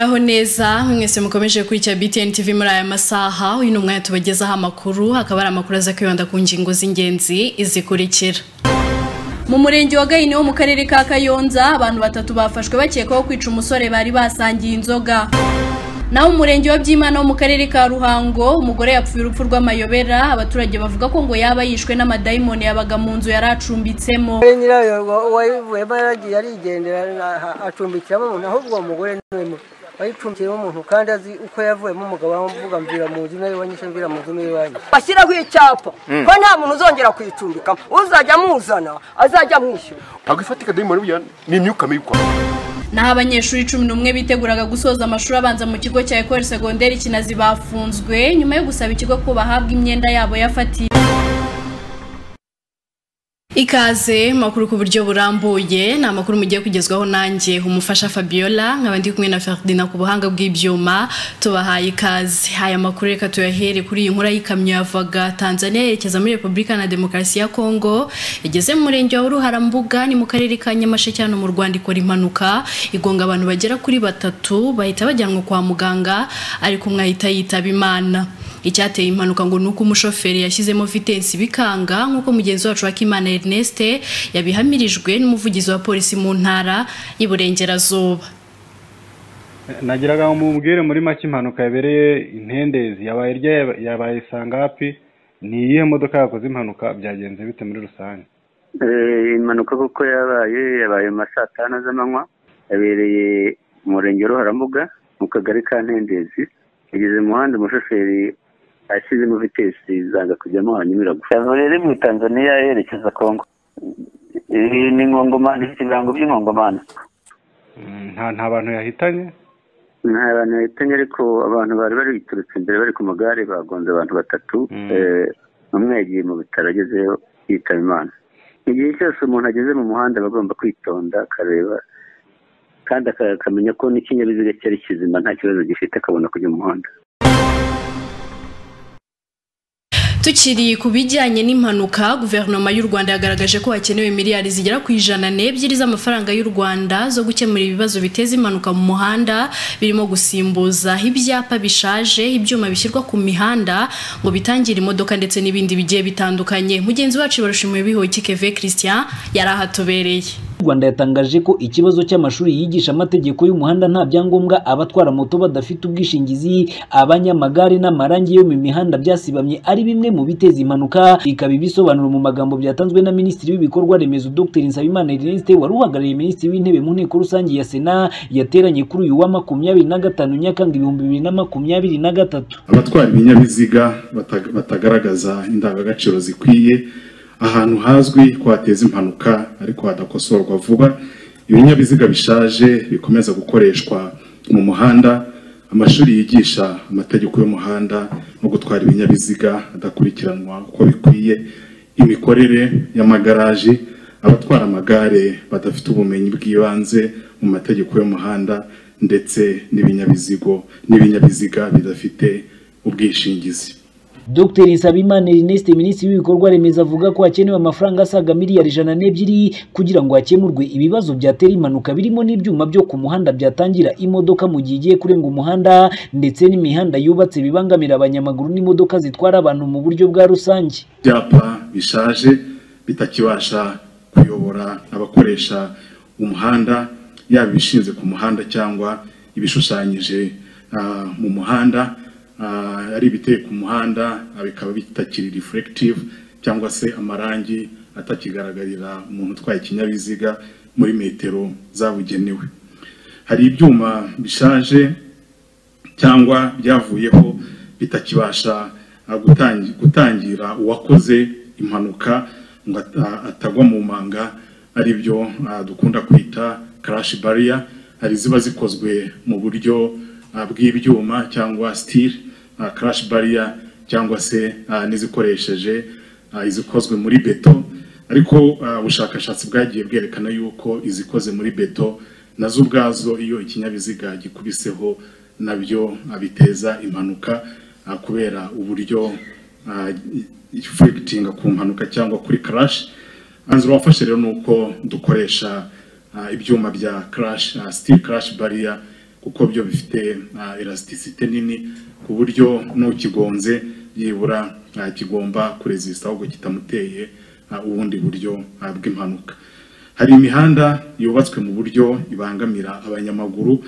aho neza mwese mukomeje gukurikira btn tv muri aya masaha uyu ni umwanya tubagezaho amakuru akaba ari amakuru aza kwibanda ku ngingo z'ingenzi izikurikira mu murenge wa gahini wo mu karere ka kayonza abantu batatu bafashwe bakekwaho kwica umusore bari basangiye inzoga naho umurenge wa byimana wo mu karere ka ruhango umugore yapfuye urupfu rw'amayobera abaturage bavuga ko ngo yaba yishwe n'amadayimoni yabaga mu nzu yari acumbitsemo Kuri nyirayo waba yaragiye arigendera na- acumbikiramo umuntu ahubwo uwo mugore niwe mu- wayicumbikiramo umuntu kandi azi uko yavuyemo umugabo avuga mvira mu nzu nawe wanyishe mvira mu nzu nawe wanyu bashyiraho icyapa ko nta muntu uzongera kuyicumbikamo uzajya amuzana azajya amwishyura ntabwo ifatika dayimoni buriya ni imyuka mibi kwa naho abanyeshuri cumi n'umwe biteguraga gusoza amashuri abanza mu kigo cya ekore segonderi kinazi bafunzwe nyuma yo gusaba ikigo ko bahabwa imyenda yabo yafatiwe ikaze makuru ku buryo burambuye ni amakuru mugiye kugezwaho nanjye umufasha fabiola nkaba ndi kumwe na ferdinand ku buhanga bw'ibyuma tubahaye ikaze aya makuru reka tuyahere kuri iyi nkuru y'ikamyo yavaga tanzania yerekeza muri repubulika na demokarasi ya kongo igeze mu murenge wa ruharambuga ni mu karere ka nyamasheke hano mu rwanda ikora impanuka igonga abantu bagera kuri batatu bahita bajyanwa kwa muganga ariko umwe ahita yitaba imana icyateye impanuka ngo ni uko umushoferi yashyizemo vitensi bikanga nk'uko mugenzi wacu Hakimana Ernest yabihamirijwe n'umuvugizi wa polisi mu ntara y'Iburengerazuba nagiraga ngo mubwire muri make impanuka yabereye intendezi yabaye irya yabaye sangapi ni iyihe modoka yakoze impanuka byagenze bite muri rusange Eh, impanuka kuko yabaye yabaye mu ma saa tanu z'amanywa yabereye mu murenge wa ruharambuga mu kagari ka ntendezi yageze mu muhanda umushoferi ashyizemo vitesi zanga kujyamo hanyuma iragwa yavuye iri mu tanzaniya yerekeza kongo iyi ni nkongomani ifite ibirango by'inkongomani Mm, nta nta bantu yahitanye nta bantu bahitanye ariko abantu bari bayiturutse imbere bari ku magare bagonze abantu batatu Mm. Eh, umwe yagiye mu bitaro agezeyo yitaba imana igihe cyose umuntu ageze mu muhanda aba agomba kwitonda akareba kandi aka- akamenya ko n'ikinyabiziga cyari kizima nta kibazo gifite akabona kujya mu muhanda Tukiri ku bijyanye n'impanuka guverinoma y'u Rwanda yagaragaje ko hakenewe miliyari zigera ku ijana n'ebyiri z'amafaranga y'u Rwanda zo gukemura ibibazo biteza impanuka mu muhanda birimo gusimbuza ibyapa bishaje ibyuma bishyirwa ku mihanda ngo bitangire imodoka ndetse n'ibindi bigiye bitandukanye mugenzi wacu barushimuye bihoyiki Keve Christian yari ahatubereye U Rwanda yatangaje ko ikibazo cy'amashuri yigisha amategeko y'umuhanda nta byangombwa abatwara moto badafite ubwishingizi abanyamagare n'amarangi yo mu mihanda byasibamye ari bimwe mu biteza impanuka bikaba ibisobanuro mu magambo byatanzwe na Minisitiri w'ibikorwa remezo Dr Nsabimana Ernest wari uhagarariye Minisitiri w'intebe mu nteko rusange ya Sena yateranye kuri uyu wa makumyabiri na gatanu Nyakanga ibihumbi bibiri na makumyabiri na gatatu abatwara ibinyabiziga bata- batagaragaza indangagaciro zikwiye ahantu hazwi ko hateza impanuka ariko hadakosorwa vuba ibinyabiziga bishaje bikomeza gukoreshwa mu muhanda amashuri yigisha amategeko y'umuhanda no gutwara ibinyabiziga adakurikiranwa uko bikwiye imikorere y'amagaraje abatwara amagare badafite ubumenyi bw'ibanze mu mategeko y'umuhanda ndetse n'ibinyabizigo n'ibinyabiziga bidafite ubwishingizi Dr Nsabimana Ernest Minisitiri w'ibikorwa remezo avuga ko hakenewe amafaranga asaga miliyari ijana n'ebyiri kugira ngo hakemurwe ibibazo byatera impanuka birimo n'ibyuma byo ku muhanda byatangira imodoka mu gihe igiye kurenga umuhanda ndetse n'imihanda yubatse bibangamira abanyamaguru n'imodoka zitwara abantu mu buryo bwa rusange ibyapa bishaje bitakibasha kuyobora abakoresha umuhanda yaba ibishinze ku muhanda cyangwa ibishushanyije ah, mu muhanda ah, ari ibiteye ku muhanda ah, bikaba bitakiri reflective cyangwa se amarangi atakigaragarira umuntu utwaye ikinyabiziga muri metero zabugenewe hari ibyuma bishaje cyangwa byavuyeho bitakibasha ah, gutangi- gutangira uwakoze impanuka ngo ata- atagwa mu manga ari byo ah, dukunda kwita crash barrier hari ziba zikozwe mu buryo ah, bw'ibyuma cyangwa steel ah, crash barrier cyangwa se ah, n'izikoresheje ah, izikozwe muri beto ariko ah, ubushakashatsi bwagiye bwerekana yuko izikoze muri beto nazo ubwazo iyo ikinyabiziga gikubiseho nabyo ah, biteza impanuka ah, kubera uburyo ah, ifegitinga ku mpanuka cyangwa kuri crash anzura wafashe rero ni uko dukoresha ah, ibyuma bya crash ah, steel crash barrier kuko byo bifite elasticité nini ku buryo n'ukigonze byibura kigomba kurezisita ahubwo kitamuteye ubundi buryo bw'impanuka hari imihanda yubatswe mu buryo ibangamira abanyamaguru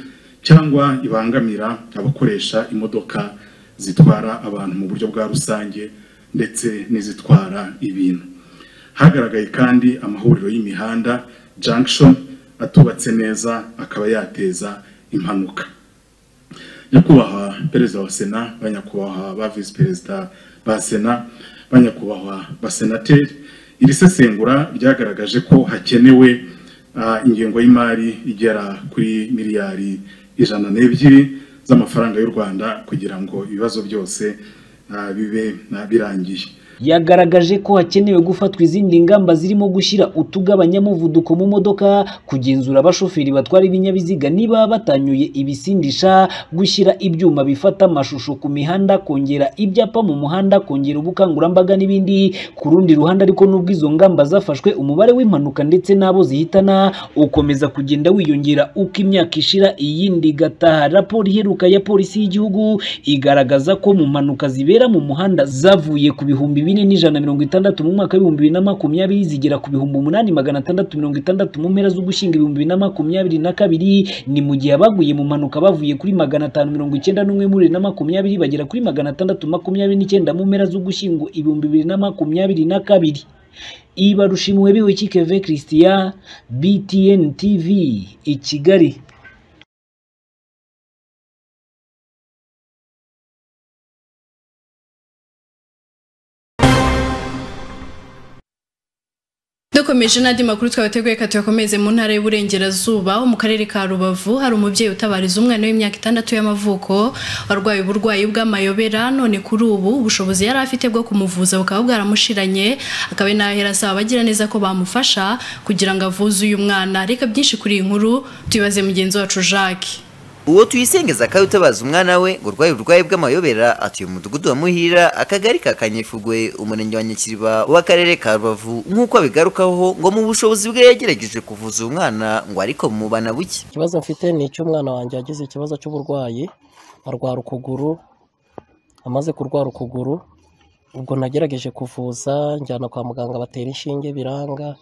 cyangwa ibangamira abakoresha imodoka zitwara abantu mu buryo bwa rusange ndetse n'izitwara ibintu hagaragaye kandi amahuriro y'imihanda junction atubatse neza akaba yateza impanuka nyakubahwa perezida wa sena banyakubahwa ba visi perezida ba sena banyakubahwa basenateri iri sesengura ryagaragaje ko hakenewe ingengo y'imari igera kuri miliyari ijana n'ebyiri z'amafaranga y'u rwanda kugira ngo ibibazo byose bibe birangiye yagaragaje ko hakenewe gufatwa izindi ngamba zirimo gushyira utugabanyamuvuduko mu modoka kugenzura abashoferi batwara ibinyabiziga niba batanyuye ibisindisha gushyira ibyuma bifata amashusho ku mihanda kongera ibyapa mu muhanda kongera ubukangurambaga n'ibindi ku rundi ruhande ariko n'ubwo izo ngamba zafashwe umubare w'impanuka ndetse n'abo zihitana ukomeza kugenda wiyongera uko imyaka ishira iyindi igataha raporo iheruka ya polisi y'igihugu igaragaza ko mu mpanuka zibera mu muhanda zavuye ku bihumbi bine n'ijana mirongo itandatu mu mwaka w'ibihumbi bibiri na makumyabiri zigera ku bihumbi umunani magana atandatu mirongo itandatu mu mpera z'ugushyinga ibihumbi bibiri na makumyabiri na kabiri ni mu gihe abaguye mu mpanuka bavuye kuri magana atanu mirongo icyenda n'umwe muri bibiri na makumyabiri bagera kuri magana atandatu makumyabiri n'icyenda mu mpera z'ugushyingo ibihumbi bibiri na makumyabiri na kabiri ibarushimuwe biwe kikeve christian btn tv i kigali dukomeje n'andi makuru twabateguye ka tuyakomeze mu ntara y'uburengerazuba mu karere ka rubavu hari umubyeyi utabariza umwana w'imyaka itandatu y'amavuko warwaye uburwayi bw'amayobera none kuri ubu ubushobozi yari afite bwo kumuvuza bukaba bwaramushiranye akaba inahera asaba abagira neza ko bamufasha kugira ngo avuze uyu mwana reka byinshi kuri iyi nkuru tuyibaze mugenzi wacu jacques uwo tuyisengeza akaba utabaza umwana we ngo urwaye uburwayi bw'amayobera atuye mu mudugudu wa muhira akagari ka kanyefugwe umurenge wa nyakiriba w'akarere ka rubavu nk'uko abigarukaho ngo mu bushobozi bwe yagerageje kuvuza uwo mwana ngo ariko mubana buke ikibazo mfite ni icy'umwana wanjye yagize ikibazo cy'uburwayi arwara ukuguru amaze kurwara ukuguru ubwo nagerageje kuvuza njyana kwa muganga batera inshinge biranga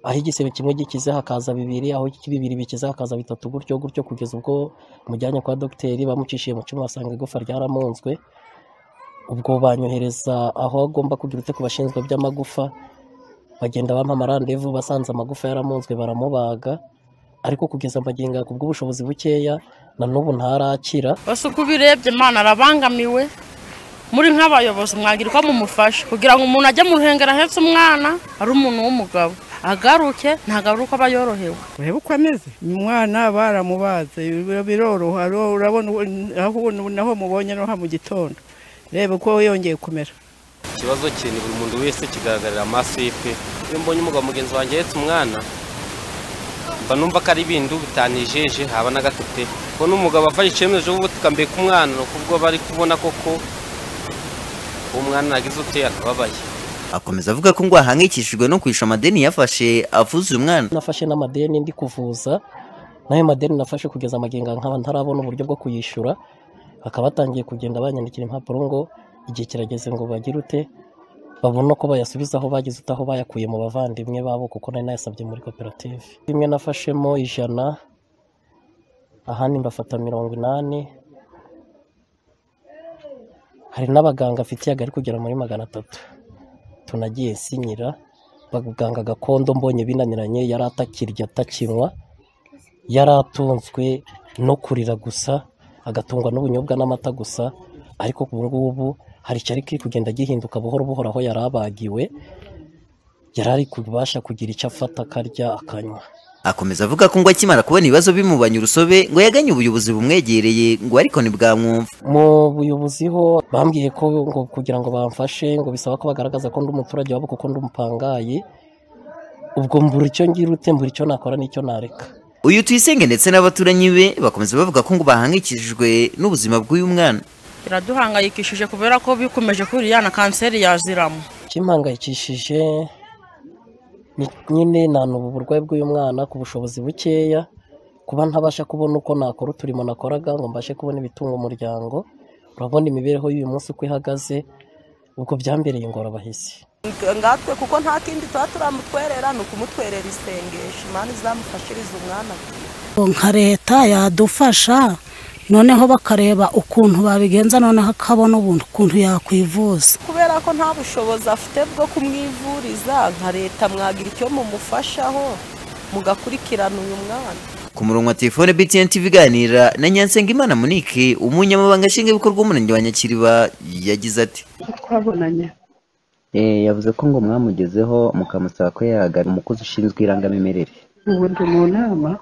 aho igisebe kimwe gikize hakaza bibiri aho bibiri bikize hakaza bitatu gutyo gutyo kugeza ubwo mujyanye kwa dogiteri bamucishije mu cyuma basanga igufa ryaramunzwe ubwo banyohereza aho agomba kugira ute ku bashinzwe by'amagufa bagenda bampa amarandevu basanze amagufa yaramunzwe baramubaga ariko kugeza magingo ya kubw'ubushobozi bukeya na n'ubu ntarakira bose uko ubirebye imana arabangamiwe muri nk'abayobozi mwagira uko mumufasha kugira ngo umuntu ajye mu ruhengero ahetse umwana ari umuntu w'umugabo agaruke ntagaruke aba yorohewe urebe uko ameze umwana baramubaze biroroha urabona naho mubonye no mu gitondo reba uko yongeye kumera ikibazo cye ni buri muntu wese kigaragarira amaso y'ipe iyo mbonye umugabo mugenzi wanjye ahetse umwana mba numva ko ari ibintu bitanijeje haba na gato pe kuko n'umugabo afashe icyemezo cyo gutukambiye ku mwana ni ukubwo bari kubona koko uwo mwana nagize uteye akababaye akomeza avuga ko ngo ahangayikishijwe no kwishyura amadeni yafashe avuze umwana nafashe n'amadeni ndi kuvuza n'ayo madeni nafashe kugeza amagenga nkaba ntarabona uburyo bwo kuyishyura bakaba batangiye kugenda banyandikira impapuro ngo igihe kirageze ngo bagire ute babona ko bayasubizaho bagize utaho bayakuye mu bavandimwe babo kuko nari nayasabye muri koperative rimwe nafashemo ijana ahandi mbafata mirongo inani hari n'abaganga afitiye agari kugera muri magana atatu tunagiye sinyira baganga gakondo mbonye binaniranye yari atakirya atakinywa yari atunzwe no kurira gusa agatungwa n'ubunyobwa n'amata gusa ariko ubu ngubu hari icyari kiri kugenda gihinduka buhoro buhoro aho yari abagiwe yari ari kubasha kugira icyo afata akarya akanywa akomeza avuga ko ngo akimara kubona ibibazo bimubanye urusobe ngo yaganye ubuyobozi bumwegereye ngo ariko ntibwamwumva mu buyobozi ho bambwiye ko ngo kugira ngo bamfashe ngo bisaba ko bagaragaza ko ndi umuturage wabo kuko ndi umupangayi ubwo mbura icyo ngira ute mbura icyo nakora n'icyo nareka uyu tuyisenge ndetse n'abaturanyi be bakomeza bavuga ko ngo bahangikishijwe n'ubuzima bw'uyu mwana biraduhangayikishije kubera ko bikomeje kuriyana kanseri yaziramo kimpangayikishije nyine nta ubu burwayi bw'uyu mwana ku bushobozi bukeya kuba ntabasha kubona uko nakora uturimo nakoraga ngo mbashe kubona ibitunga umuryango urabona imibereho y'uyu munsi uko ihagaze ubwo byambereye ingorabahizi ngatwe kuko nta kindi tuba turamutwerera ni ukumutwerera isengesho imana izamufashiriza umwana nka leta yadufasha noneho bakareba ukuntu babigenza noneho akabona ukuntu yakwivuza kubera ko nta bushobozi afite bwo kumwivuriza nka leta mwagira icyo mumufashaho mugakurikirana uyu mwana ku murongo wa telefone btn tv iganira na nyansengimana monique umunyamabanga nshingwabikorwa w'umurenge wa nyakiriba yagize ati twabonanye yavuze ko ngo mwamugezeho mukamusaba ko yahagarara umukozi ushinzwe irangamimerere ubu ndi mu nama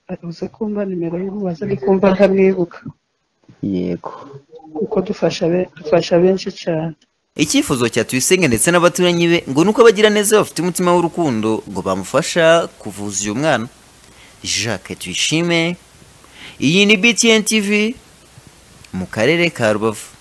abuze kumva nimero y'umubaza ari kumva ntamwibuka yego kuko dufasha be- dufasha benshi cyane icyifuzo cya tuyisenge ndetse n'abaturanyi be ngo ni uko abagiraneza bafite umutima w'urukundo ngo bamufasha kuvuza uyu mwana jacques tuyishime iyi ni btn tv mu karere ka rubavu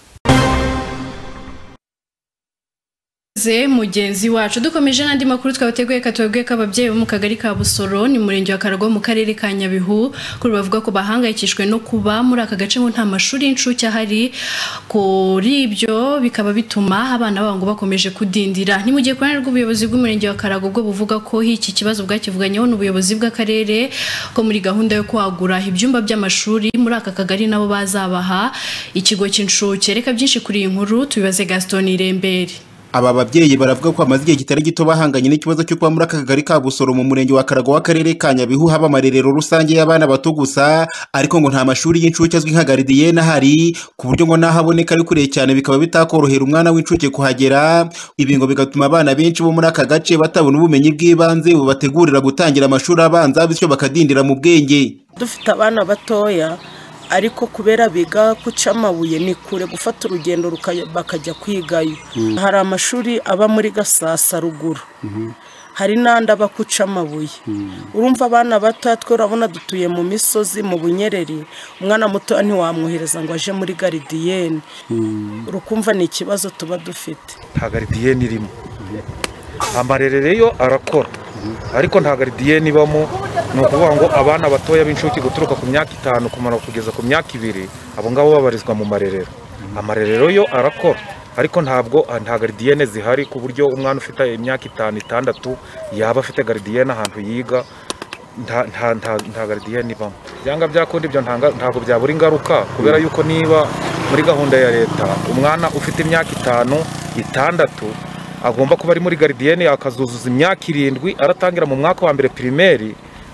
Ze mugenzi wacu dukomeje n'andi makuru twabateguye katuwebwe k'ababyeyi bo mu kagari ka Busoro ni mu murenge wa Karagwa mu karere ka Nyabihu kuri bavuga ko bahangayikishijwe no kuba muri aka gace ngo nta mashuri y'incuke ahari kuri ibyo bikaba bituma abana babo ngo bakomeje kudindira ni mu gihe ku ruhande rw'ubuyobozi bw'umurenge wa Karagwa bwo buvuga ko iki kibazo bwakivuganyeho n'ubuyobozi bw'akarere ko muri gahunda yo kwagura ibyumba by'amashuri muri aka kagari nabo bazabaha ikigo cy'incuke reka byinshi kuri iyi nkuru tubibaze Gaston Irembere aba babyeyi baravuga ko hamaze igihe kitari gito bahanganye n'ikibazo cyo kuba muri aka kagari ka busoro mu murenge wa karagwa w'akarere ka nyabihu haba amarerero rusange y'abana bato gusa ariko ngo nta mashuri y'incuke azwi nka garidiyene ahari ku buryo ngo n'aho aboneka ari kure cyane bikaba bitakorohera umwana w'incuke kuhagera ibi ngo bigatuma abana benshi bo muri aka gace batabona ubumenyi bw'ibanze bubategurira gutangira amashuri abanza bityo bakadindira mu bwenge dufite abana batoya ariko kubera biga guca amabuye ni kure gufata urugendo ruka- bakajya kwigayo Mm. hari amashuri aba muri gasasa ruguru hari n'andi aba guca amabuye urumva abana batoya twe urabona dutuye mu misozi mu bunyereri umwana mutoya ntiwamwohereza ngo aje muri garidiyene urukumva ni ikibazo tuba dufite nta garidiyeni irimo amarerero yo arakora ariko nta garidiyeni ibamo ni ukuvuga ngo abana batoya b'incuke guturuka ku myaka itanu kumara kugeza ku myaka ibiri abo ngabo babarizwa mu marerero amarerero yo arakora ariko ntabwo ah, nta garidiyene zihari ku buryo umwana ufite imyaka itanu itandatu yaba afite garidiyene ahantu yiga nta- nta- nta- nta garidiyene ibamo byanga byakundi ibyo ntanga- ntabwo byabura ingaruka kubera yuko niba muri gahunda ya leta umwana ufite imyaka itanu itandatu agomba kuba ari muri garidiyene akazuzuza imyaka irindwi aratangira mu mwaka wa mbere pirimeri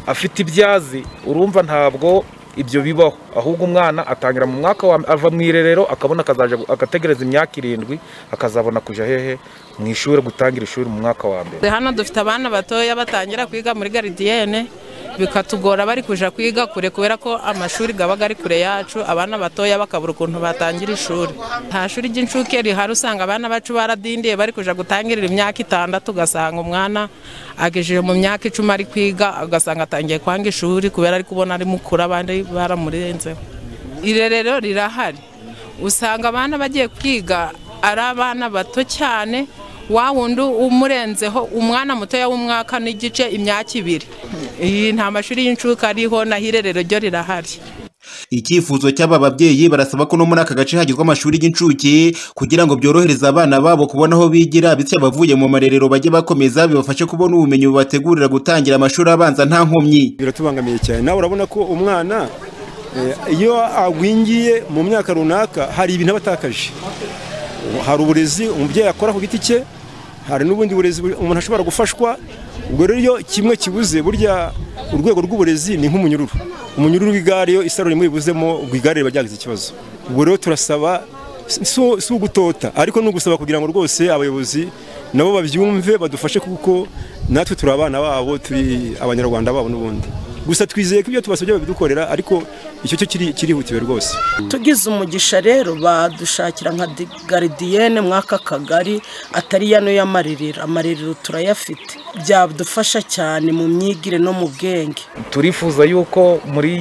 afite ibyazi urumva ntabwo ibyo bibaho ahubwo umwana atangira mu mwaka wa ava mu irerero akabona akazaja agategereza imyaka irindwi akazabona kuja hehe mu ishuri gutangira ishuri mu mwaka wa mbere Twe hano dufite abana batoya batangira kwiga muri garidiyene bikatugora bari kuja kwiga kure kubera ko amashuri aba ari kure yacu abana batoya bakabura ukuntu batangira ishuri nta shuri ry'incuke rihari usanga abana bacu baradindiye bari kuja gutangirira imyaka itandatu ugasanga umwana agejeje mu myaka icumi ari kwiga ugasanga atangiye kwanga ishuri kubera ari kubona ari mukuru abandi baramurenzeho irerero rirahari usanga abana bagiye kwiga ari abana bato cyane wa wundi umurenzeho umwana mutoya w'umwaka n'igice imyaka ibiri iyi nta mashuri y'incuke ariho naho irerero ryo rirahari icyifuzo cy'aba babyeyi barasaba ko no muri aka gace hagizwe amashuri y'incuke kugira ngo byorohereze abana babo kubona aho bigira bityo abavuye mu marerero bajye bakomeza bibafashe kubona ubumenyi bubategurira gutangira amashuri abanza nta nkomyi biratubangamiye cyane nawe urabona ko umwana eh, iyo agwingiye mu myaka runaka hari ibintu aba atakaje hari uburezi umubyeyi akora ku giti cye hari n'ubundi burezi bu- umuntu ashobora gufashwa ubwo rero iyo kimwe kibuze burya urwego rw'uburezi ni nk'umunyururu umunyururu w'igare iyo isaro rimwe ribuzemo ubwo igare riba ryagize ikibazo ubwo rero turasaba si- si- si ugutota ariko ni ugusaba kugira ngo rwose abayobozi nabo babyumve badufashe kuko natwe turi abana babo turi abanyarwanda babo n'ubundi gusa twizeye ko ibyo tubasabye babidukorera ariko icyo cyo kiri- kirihutiwe rwose tugize umugisha rero badushakira nka di- garidiyene mw'aka kagari atari yano y'amarerero amarerero turayafite byadufasha cyane mu myigire no mu bwenge turifuza yuko muri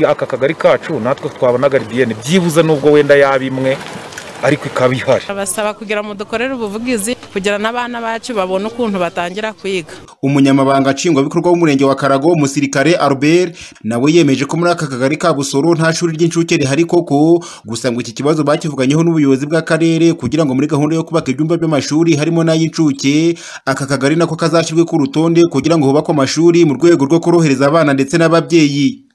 aka kagari kacu natwe twabona garidiyene byibuze nubwo wenda yaba imwe ariko ikaba ihari abasaba kugira ngo dukorere ubuvugizi kugira n'abana bacu babone ukuntu batangira kwiga umunyamabanga nshingwabikorwa w'umurenge wa karago umusirikare albert nawe yemeje ko muri aka kagari ka busoro nta shuri ry'incuke rihari koko gusa ngo iki kibazo bakivuganyeho n'ubuyobozi bw'akarere kugira ngo muri gahunda yo kubaka ibyumba by'amashuri harimo n'ay'incuke aka kagari nako kazashyirwe ku rutonde kugira ngo hubakwe amashuri mu rwego rwo korohereza abana ndetse n'ababyeyi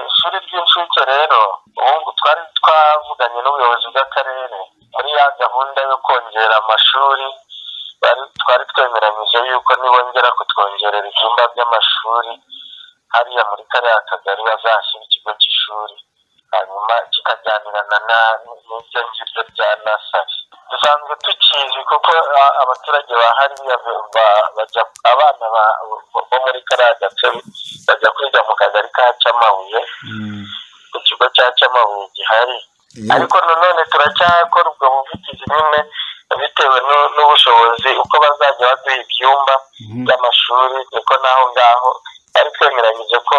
ishuri ry'incuke rero ubu twari twavuganye n'ubuyobozi bw'akarere muri ya gahunda yo kongera amashuri bari- twari twemeranyije yuko nibongera kutwongerera ibyumba by'amashuri hariya muri kariya kagari bazashyira ikigo cy'ishuri hanyuma kikajyanirana na- n'ibyo ngibyo bya nasari dusanzwe tukizi kuko a- abaturage ba hariya ba- ba- bajya abana ba- bo muri kariya gace bajya kwiga mu kagari ka cyamabuye ku kigo cya cyamabuye gihari ariko nanone turacyakora ubwo buvugizi nyine bitewe n'u- n'ubushobozi uko bazajya baduha ibyumba by'amashuri niko n'aho ngaho bari twemeranyije ko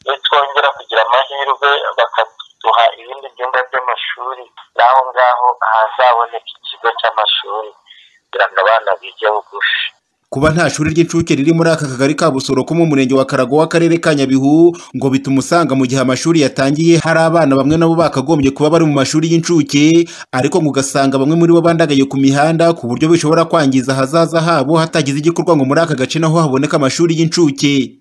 nitwongera kugira amahirwe bakaduha ibindi byumba by'amashuri n'aho ngaho hazaboneka ikigo cy'amashuri kugira ngo abana bige bugufi kuba nta shuri ry'incuke riri muri aka kagari ka busoro ko mu murenge wa karago w'akarere ka nyabihu ngo bituma usanga mu gihe amashuri yatangiye hari abana bamwe nabo bakagombye kuba bari mu mashuri y'incuke ariko ngo ugasanga bamwe muri bo bandagaye ku mihanda ku buryo bishobora kwangiza ahazaza habo hatagize igikorwa ngo muri aka gace naho haboneka amashuri y'incuke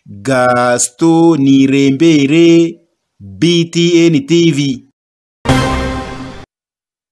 gasito nirembere btn tv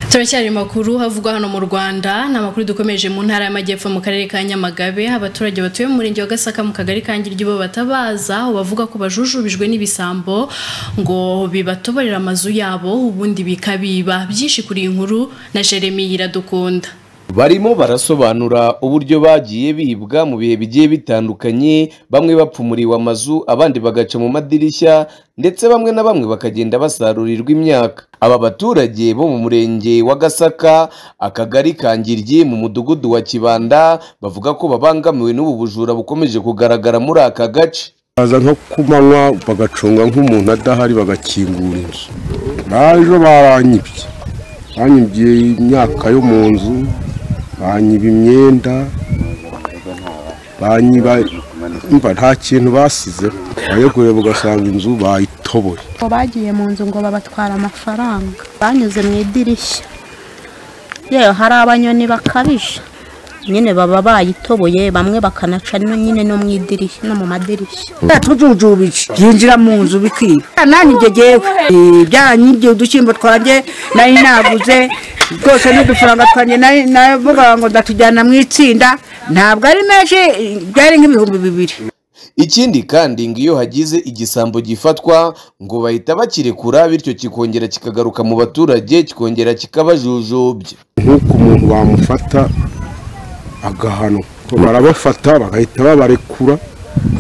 turacyari makuru havugwa hano mu rwanda ni amakuru dukomeje mu ntara y'amajyepfo mu karere ka nyamagabe abaturage batuye mu murenge wa gasaka mu kagari ka ngiryo batabaza aho bavuga ko bajujubijwe n'ibisambo ngo bibatoborera amazu yabo ubundi bikabiba byinshi kuri iyi nkuru na jeremy iradukunda barimo barasobanura uburyo bagiye bibwa mu bihe bigiye bitandukanye bamwe bapfumuriwe amazu abandi bagaca mu madirishya ndetse bamwe na bamwe bakagenda basarurirwa imyaka aba baturage bo mu murenge wa gasaka akagari ka ngiryi mu mudugudu wa kibanda bavuga ko babangamiwe n'ubu bujura bukomeje kugaragara muri aka gace baza nko kumanywa bagacunga nk'umuntu adahari bagakingura inzu baje baranyibye banyibye imyaka yo mu nzu banyiba imyenda banyiba umva nta kintu basizeho bayogoye ugasanga inzu bayitoboye ngo bagiye mu nzu ngo babatwara amafaranga banyuze mu idirishya yewe hari abanyoni bakabije nyine baba bayitoboye bamwe bakanaca no nyine no mu idirishya no mu madirishya tujujubije byinjira mu nzu bikwiba nanjye ibyo jyewe Eh, byaranyibye udushyimbo twanjye nari naguze rwose n'udufaranga twanjye nari navuga ngo ndatujyana mu itsinda ntabwo ari menshi eh, byari nk'ibihumbi bibiri ikindi kandi ngo iyo hagize igisambo gifatwa ngo bahita bakirekura bityo kikongera kikagaruka mu baturage kikongera kikabajujubya nk'uko umuntu bamufata agahanwa barabafata bagahita babarekura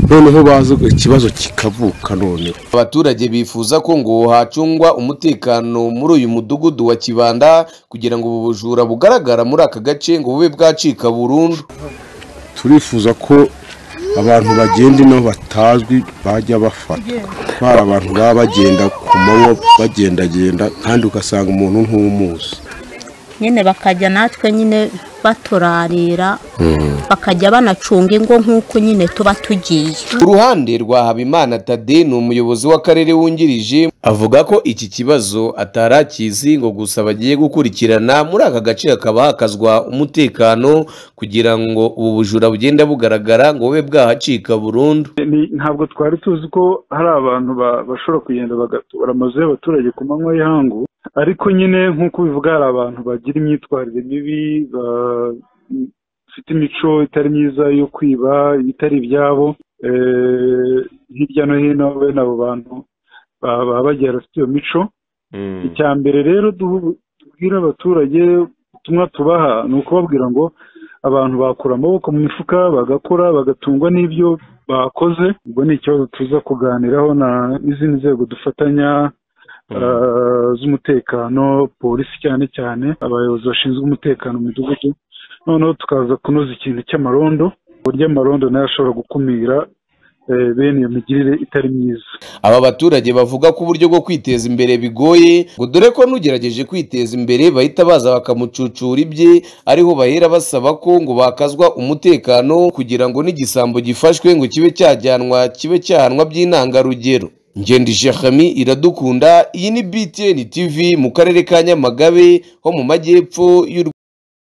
noneho bazi ikibazo kikavuka noneho abaturage bifuza ko ngo hacungwa umutekano muri uyu mudugudu wa kibanda kugira ngo ubu bujura bugaragara muri aka gace ngo bube bwacika burundu turifuza ko abantu bagenda inaho batazwi bajya bafatwa bari abantu baba bagenda ku manywa bagendagenda kandi ugasanga umuntu ntumuzi nyine bakajya natwe nyine baturarira bakajya banacunga ingo nk'uko nyine tuba tugiye ku ruhande rwa habimana tade ni umuyobozi w'akarere wungirije avuga ko iki kibazo atari akizi ngo gusa bagiye gukurikirana muri aka gace hakaba hakazwa umutekano kugira ngo ubu bujura bugenda bugaragara ngo bube bwahacika burundu Ni- ntabwo twari tuzi ko hari abantu ba- bashobora kugenda bagatobora amazu y'abaturage ku manywa y'ihangu ariko nyine nk'uko ubivuga hari abantu bagira imyitwarire mibi bafite imico itari myiza yo kwiba itari ibyabo Eh, hirya no hino bene abo bantu baba baba bagiye bafite iyo mico icya mbere rero duhu- tubwira abaturage ubutumwa tubaha ni ukubabwira ngo abantu bakura amaboko mu mifuka bagakora bagatungwa n'ibyo bakoze ubwo ni ikibazo tuza kuganiraho na n'izindi nzego dufatanya eh, z'umutekano polisi cyane cyane abayobozi bashinzwe umutekano mu midugudu noneho tukaza kunoza ikintu cy'amarondo uburyo amarondo nayo ashobora gukumira eh, bene iyo migirire itari myiza aba baturage bavuga ko uburyo bwo kwiteza imbere bigoye ngo dore ko n'ugerageje kwiteza imbere bahita baza bakamucucura ibye ariho bahera basaba ko ngo bakazwa umutekano kugira ngo n'igisambo gifashwe ngo kibe cyajyanwa kibe cyahanwa by'intangarugero ngendije hami iradukunda iyi ni btn tv mu karere ka nyamagabe ho mu majyepfo y'u